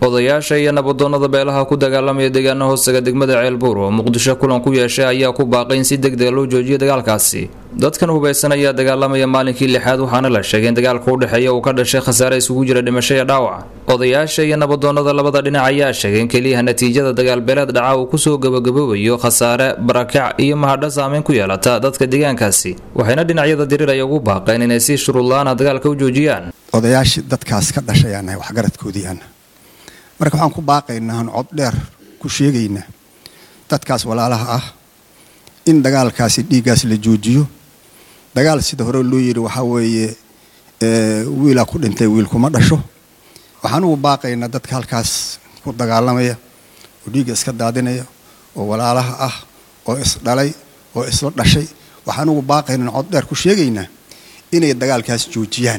odayaasha iyo nabadoonnada beelaha ku dagaalamaya deegaana hoostaga degmada ceelbuur oo muqdisho kulan ku yeeshay ayaa ku baaqay in si degdega loo joojiyo dagaalkaasi dadkan hubaysan ayaa dagaalamaya maalinkii lixaad waxaana la sheegay in dagaalka u dhexeeya uu ka dhashay khasaare isugu jira dhimasho iyo dhaawac odayaasha iyo nabadoonnada labada dhinac ayaa sheegay in keliyaha natiijada dagaalbeeleed dhaca uu kusoo gabagaboobayo khasaare barakac iyo mahadho saameyn ku yeelata dadka deegaankaasi waxayna dhinacyada diriraya ugu baaqeen inay si shuruudla-aana dagaalka u joojiyaan odayaashii dadkaas ka dhashayaanahay waxgaradkoodiiana marka waxaan ku baaqaynaa aan cod dheer ku sheegaynaa dadkaas walaalaha ah in dagaalkaasi dhiiggaas la joojiyo dagaal sida hore loo yidhi waxaa weeye wiilaa ku dhintay wiil kuma dhasho waxaan ugu baaqaynaa dadka halkaas ku dagaalamaya oo dhiigga iska daadinaya oo walaalaha ah oo isdhalay oo isla dhashay waxaan ugu baaqaynaa cod dheer ku sheegaynaa inay dagaalkaas joojiyaan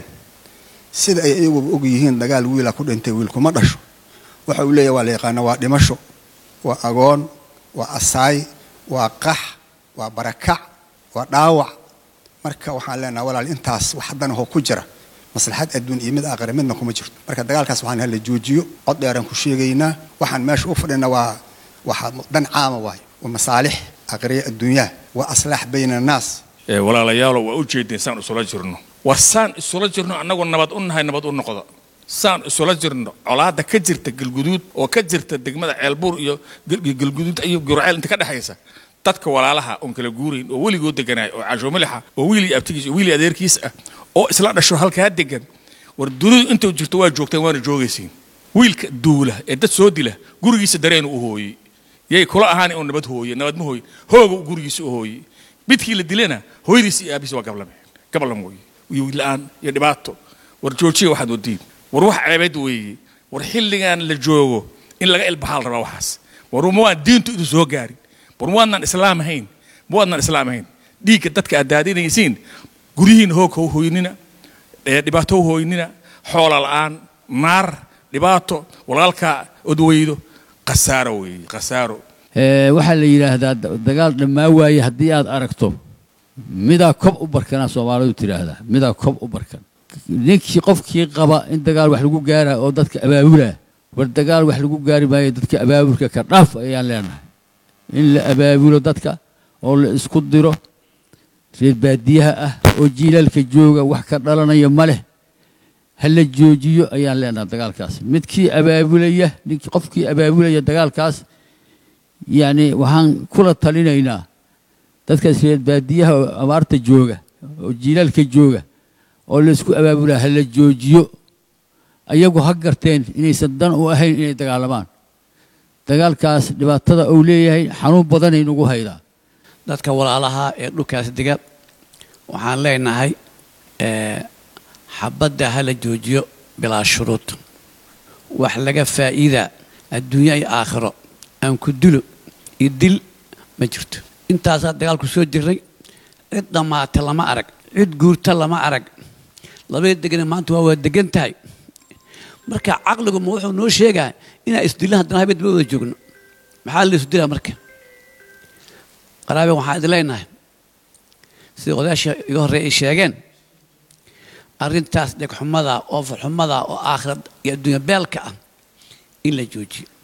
sida ay iyaguba og yihiin dagaal wiilaa ku dhintay wiil kuma dhasho waxa uu leeyahy waa la yaqaana waa dhimasho waa agoon waa asaay waa qax waa barakac waa dhaawac marka waxaan leenaha walaal intaas wax haddana hoo ku jira maslaxad adduun iyo mid aakhira midna kuma jirto marka dagaalkaas waxaan hala joojiyo cod dheeraan ku sheegaynaa waxaan meesha u fadhina waa waxaa dan caama waayo waa masaalix aakhiriya adduunyaha waa aslaax bayna annaas walaalayaalo waa u jeedeen saan isula jirno war saan isula jirno annagoo nabad u nahay nabad u noqda saan isula jirno colaada ka jirta galguduud oo ka jirta degmada ceelbuur iyo galguduud iyo gurceel inta ka dhexaysa dadka walaalaha oon kala guurayn oo weligoo deganaay oo casho milixa oo wiilii abtigiis oo wiilii adeerkiis ah oo isla dhasho halkaa degan war dunidu intuu jirto waa joogteen waana joogaysiin wiilka duula ee dad soo dila gurigiisa dareenu u hooyey yay kula ahaan oo nabad hooye nabad ma hooyin hooga gurigiisa u hooyey midkii la dilana hooyadiis iyo aabihiis waa gablameen gablam weeye iyo wiil-aan iyo dhibaato war joojiya waxaad wadiin war wax ceebeed weeye war xilligan la joogo in laga ilbaxaal rabaa waxaas war ma waan diintu idu soo gaarin war ma waadnaan islaam ahayn ma waadnaan islaam ahayn dhiigga dadka aad daadinaysiin guryihiin hoog ha hooynina dhibaato ha hooynina xoola la-aan naar dhibaato walaalkaa odweydo khasaaro weeye khasaaro waxaa la yidhaahdaa dagaal dhammaa waaye haddii aad aragto midaa kob u barkanaa soomaalidu tidhaahdaa midaa kob u barkan ninkii qofkii qaba in dagaal wax lagu gaara oo dadka abaabulaa war dagaal wax lagu gaari maayo dadka abaabulka ka dhaaf ayaan leenahay in la abaabulo dadka oo la isku diro reer baadiyaha ah oo jiilaalka jooga wax ka dhalanaya ma leh ha la joojiyo ayaan leenahay dagaalkaas midkii abaabulaya ninkii qofkii abaabulaya dagaalkaas yacni waxaan kula talinaynaa dadkaas reer baadiyaha oo abaarta jooga oo jiilaalka jooga oo la isku abaabulaa ha la joojiyo ayagu ha garteen inaysan dan u ahayn inay dagaalamaan dagaalkaas dhibaatada uu leeyahay xanuun badanay nagu haydaa dadka walaalaha ee dhulkaas dega waxaan leenahay xabadda ha la joojiyo bilaa shuruud wax laga faa'iidaa adduunyo iyo aakhiro aan ku dilo iyo dil ma jirto intaasaa dagaalku soo jirnay cid dhammaata lama arag cid guurta lama arag labada degana maanta waa waa degan tahay marka caqligu ma wuxuu noo sheegaa inaan isdillan haddana habeen daba wada joogno maxaa la isdilaa marka qaraabe waxaan idin leenahay sida odayaasha iga horreey ay sheegeen arrintaas dhegxumada oo farxumada oo aakhirad iyo adduunya beelka ah in la joojiyo